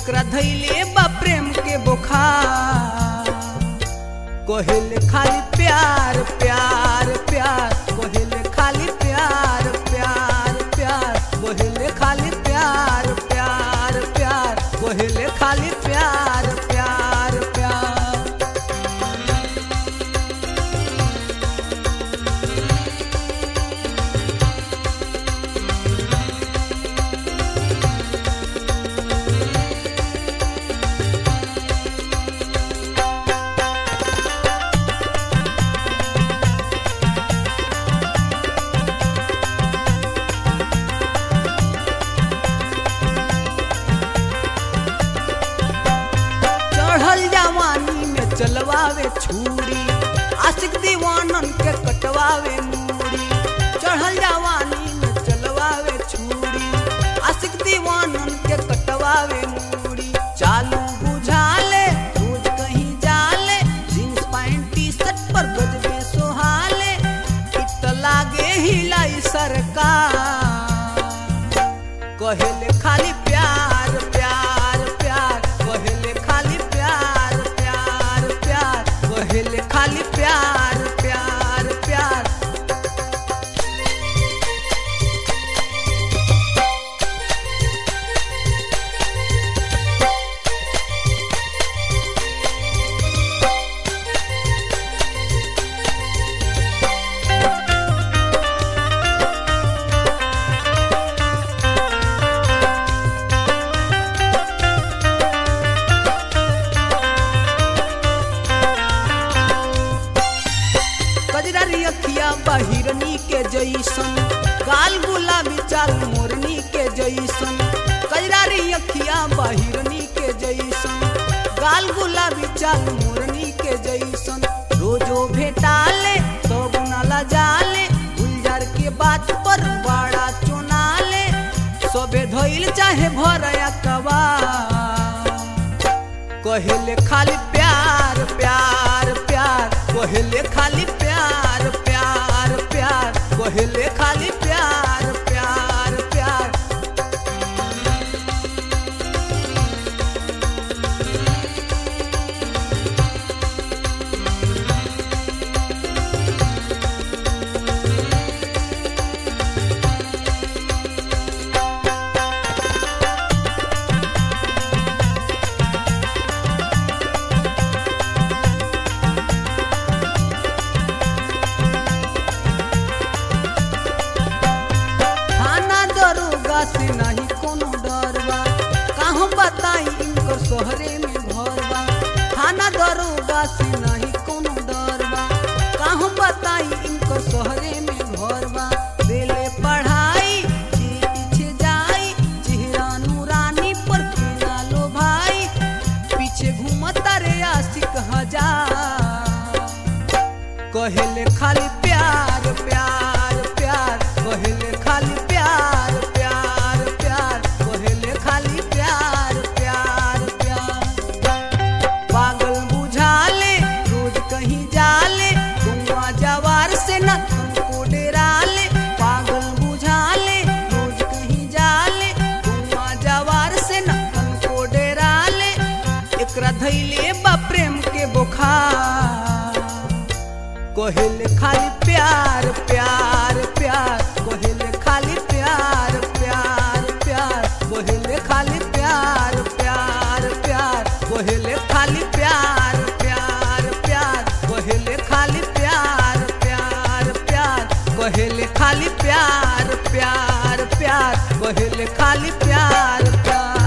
एकरा धैले बा प्रेम के बुखार कोहिल खाली प्यार प्यार प्यार कोहिल खाली प्यार प्यार प्यार कोहिल खाली प्यार प्यार प्यार कोहिल खाली प्यार प्यार प्यार चढ़ल जवानी में चलवावे छुरी आशिक दीवानन के कटवावे मूड़ी चढ़ल जवानी में चलवावे छुरी आशिक दीवानन के कटवावे मूड़ी चालू बुझाले रोज कहीं जाले जींस पैंट टी शर्ट पर गजबे सोहाले इत लागे हिलाई सरकार कहेले खाली प्यार प्यार प्यार कहेले खाली प्यार प्यार प्यार कहेले खाली प्यार प्यार प्यार कजरारी अखिया बहिरनी के जैसन गाल गुलाबी चाल मोरनी के जैसन कजरारी अखिया बहिरनी के जैसन गाल गुलाबी चाल मोरनी के जैसन रोजो भेटाले तो नाला जाले गुलजार के बात पर बड़ा चुनाले सबे धोइल चाहे भरया कबा कहेले खाली प्यार प्यार प्यार कहेले खाली प्यार प्यार प्यार कहेले खाली प्यार प्यार प्यार थाना दरोगा से नहीं कोनो डर बा कहूँ बताई इनकर शहरे में घर बा थाना दरोगा से नहीं कोनो डर बा कहूँ बताई इनकर शहरे में घर बा दिले पढ़ाई जी पीछे जाई चेहरा नूरानी पर खेला लो भाई पीछे घूमता रे आशिक हजार कहेले खाली प्यार प्यार प्यार कहेले खाली प्यार प्यार प्यार कहेले खाली प्यार प्यार प्यार पागल बुझाले रोज कहीं जाले गुआ जवार से न तुमको डेराले पागल बुझाले रोज कहीं जाले गुआ जवार से न तुमको डेराले एकरा धैले बा प्रेम के बुखार कहेले खाली प्यार प्यार प्यार कहेले खाली प्यार प्यार प्यार कहेले खाली प्यार प्यार प्यार कहेले खाली प्यार प्यार प्यार कहेले खाली प्यार प्यार प्यार कहेले खाली प्यार प्यार प्यार कहेले खाली प्यार प्यार